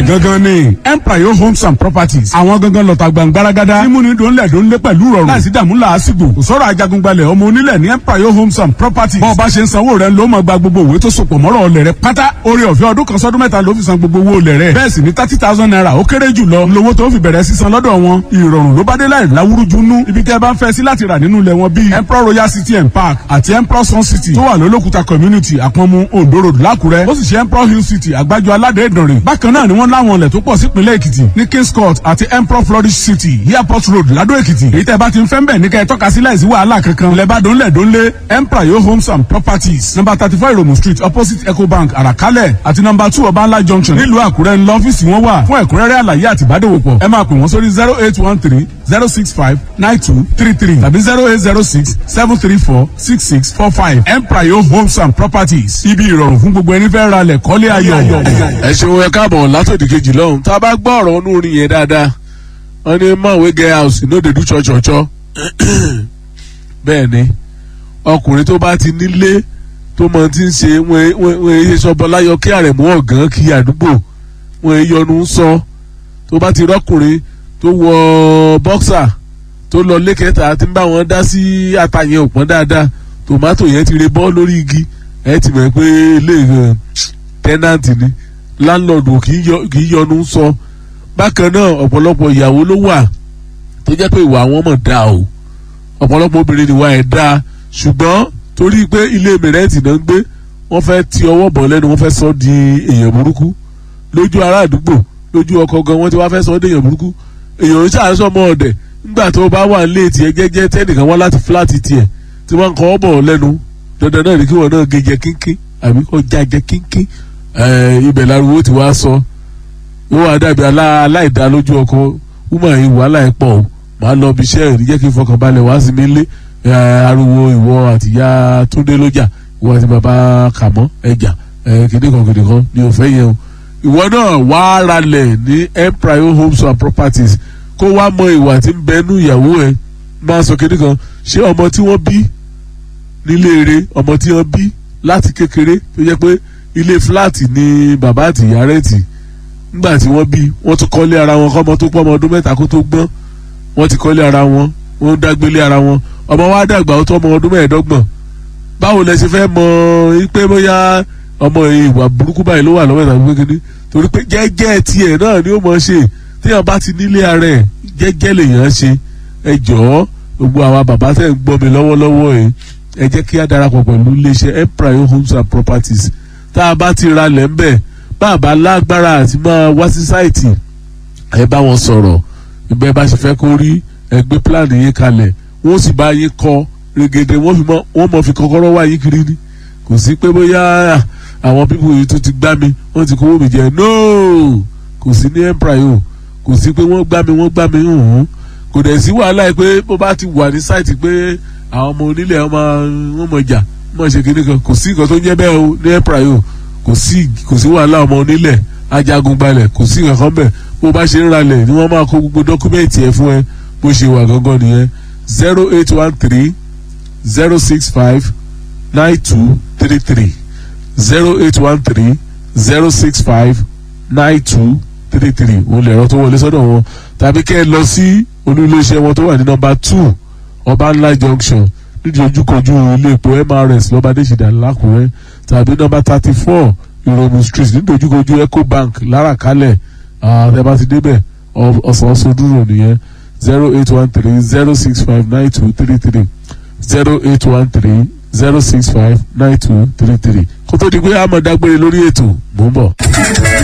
gangan ni empire homes and properties àwọn gangan lọ́ta gbàngbáragádá mímúni dòńlẹ̀ dòńlẹ̀ pẹ̀lú rọrùn láìsí dààmú làásìgbò kò sọ̀rọ̀ ajagungbalẹ̀ ọmọ onílẹ̀ ní empire homes and properties bọ́ọ̀ bá ṣe ń sanwó rẹ̀ ló máa gba gbogbo òwe tó sopọ̀ mọ́rọ̀ ọlẹ̀ rẹ̀ pátá orí ọ̀fẹ́ ọdún kan sọ́dún mẹ́ta ló fi san gbogbo owó ọlẹ̀ rẹ̀ bẹ́ẹ̀ sì ni thirty thousand naira ó kéré jù lọ lówó tó fi bẹ̀rẹ̀ sísan lọ́dọ̀ wọn ìrọ̀rùn ló bá dé láì láwúrúju nú ibi tẹ́ bá ń fẹ́ sí láti rà nínú ilẹ̀ wọn bíi emperor royal city and park àti emperor sun city tó wà lólókùta community àpọ̀nmu ondo road lákùrẹ́ ó sì ṣe emperor hill city àgbájọ aládé ìdànrè bákan náà ni wọ́n láwọn ilẹ̀ tó pọ̀ sípínlẹ̀ èkìtì ní kings court àti emperor flourish city airport road ládó èkìtì èyí tẹ́ bá ti ń fẹ́ ń bẹ̀ ní kẹ́ ẹ tọ́ka sí láìsí wàhálà kankan lẹ́bàá dónlẹ̀ dónlé emperor yo homes and properties number thirty four iromu street opposite ecobank àràkálẹ̀ àti number two ọbańlá junction nílùú àkúrẹ́ ńlọ ọ́fíìsì wọn wà fún ẹ̀kúnrẹ́rẹ́ àlàyé àti ìbádòwòpọ̀ ẹ máa pè wọ́n sórí zero eight one three zero six five nine two three three tàbí zero eight zero six seven three four six six four five empire yo homes and properties ibi ìrọ̀rùn fún gbogbo ẹni fẹ́ ra lẹ̀ kọ́lé ayọ̀. ẹ ṣeun ẹ káàbọ̀ látòdì kejì lọ́hùn tá a bá gbọ́ ọ̀rọ̀ ọ̀nù orin yẹn dáadáa wọ́n ní mọ̀wé get house no dey do chọ́chọ́chọ́ bẹ́ẹ̀ ni ọkùnrin tó bá ti nílé tó mọ ti ń ṣe wọ́n ẹ sọ́bọ láyọ̀ kí àrẹ̀mú ọ̀gán kí àdúgbò wọ́n ẹ yọnu sọ tó bá ti rọ́kùnrin tó wọ bọ́ksà tó lọ lékẹ́ta tí ń bá wọn dá sí àtàyẹn òpọ́n dáadáa tòmátò yẹn ti re bọ́ lórí igi ẹ ti mọ̀ pé ilé tẹ́nàntì ni láńlọ́ọ̀dù kì í yọnu sọ bákan náà ọ̀pọ̀lọpọ̀ ìyàwó ló wà tó jẹ́ pé ìwà wọn mọ̀ dáa o ọ̀pọ̀lọpọ̀ obìnrin ìwà ẹ̀ dáa ṣùgbọ́n torí pé ilé mìrẹ́ǹtì náà ń gbé wọ́n fẹ́ ti ọwọ́ bọ̀ lẹ́nu wọ́n fẹ́ sọ di èèyàn burúkú lójú ará àdúgbò lójú ọkọ̀ gan wọ́n ti wá fẹ́ sọ di èèyàn burúkú èèyàn ń ṣàṣọ ọmọ ọ̀dẹ̀ nígbà tó bá wà nílé tiẹ̀ jẹ́jẹ́ tẹ́nìkan wá láti fúláàtì tiẹ̀ tí wọ́n ń kọ́ bọ̀ lẹ́nu dandan náà ní kí wọ́n náà gé jẹ kínkín àbí kọ́ já jẹ kínkín ibẹ̀ lárúgbó ti wá sọ yóò wá dàbí aláìdá lójú ọkọ wúmọ̀ yìí wàhálà ẹ̀ pọ̀ o màá lọ bí iṣẹ́ ìrí jẹ́ kí n fọkàn balẹ̀ wá sí mi lé ariwo ìwọ àtìyá túndé lójà ìwọ àti bàbá kàmọ́ ẹjà kìnìkan kìnìkan ni ò fẹ́ yẹn o ìwọ náà wá ralẹ̀ ní empire homes and properties kó wá mọ ìwà tí ń bẹnu ìyàwó ẹ máa sọ kìnìkan ṣé ọmọ tí wọ́n bí nílé eré ọmọ tí wọ́n bí láti kékeré tó jẹ́ pé ilé fúláàtì ni bàbá àtìyá rẹ̀ tì nígbà tí wọ́n bí wọ́n tún kọ́lé ara wọn kọ́mọ tó pọ́ ọmọ ọdún mẹ́ta kó tó gbọ́n wọ́n ti kọ́lé ara wọn wọ́n dágbélé ara wọn ọmọ wa dàgbà ó tó ọmọ ọdún mẹ́ẹ̀ẹ́dọ́gbọ̀n báwo lẹ ṣe fẹ́ mọ pé bóyá ọmọ ìwà burúkú báyìí ló wà lọ́wọ́ ìtàgé kékeré torí pé jẹ́jẹ́ tiẹ̀ náà ni ó mọ̀ ṣe téèyàn bá ti nílé ara ẹ̀ jẹ́jẹ́ lèèyàn ṣe ẹ jọ̀ọ́ gbogbo àwa bàbá tẹ̀ ń gbọ́ mi lọ́wọ́lọ́wọ́ ẹ̀ ẹ jẹ́ kí á darapọ̀ pẹ̀lú iléeṣẹ́ empire homes and properties tá a bá ti ra lẹ̀ ń bẹ̀ bàbá lágbára àti máa wá sí sáìtì ẹ bá wọn sọ̀rọ̀ ìbẹ́ bá ṣe fẹ́ kó rí ẹgbẹ́ pílánì yín kalẹ̀ wọ́n sì bá yín kọ́ regede wọ́n mọ̀ fi kọ́kọ́rọ́ wá yín kiri ni kò sí pé bóyá àwọn pípọ̀ yìí tó ti gbá mi wọ́n ti kówó mi jẹ no kò sí ní empire o kò sí pé wọ́n gbá mi wọ́n gbá mi hùn kò dẹ̀ sí wàhálà yìí pé bó bá ti wà ní sáìtì pé àwọn ọmọ onílẹ̀ ọmọ wọn mọ̀ jà mọ̀ ṣe kíní kan kò sí nǹkan tó ń jẹ́ bẹ́ẹ̀ o ní empire o kò sí kò sí wàhálà ọmọ onílẹ̀ ajagun gbalẹ̀ kò sí nǹkan bẹ́ẹ̀ bó bá ṣe ń ralẹ̀ ni wọ́n máa kó gbogbo dọ́kúmẹ́ǹtì ẹ̀ fún ẹ bó ṣe wà gangan nìyẹn zero eight one three zero six five nine two three three zero eight one three zero six five nine two three three òun lè ẹ̀rọ tó wọlé sọ́dọ̀ wọn tàbí kẹ́ ẹ lọ sí olú-iléeṣẹ́ wọn tó wà ní nọ́mbà two ọbànlá junction nídìí ojúkojú ilé epo mrs lọ́bàdéṣìdá lákùrẹ́ tàbí nọ́mbà thirty four ìrònú street nídìí ojúkojú ecobank láràkálẹ̀ ẹ bá ti débẹ̀ ọ̀sán ọ̀sán dúró nìyẹn zero eight one three zero six five nine two three three zero eight one three zero six five nine two three three kó tó di pé àmọ̀ dágbére lórí ètò mò ń bọ̀.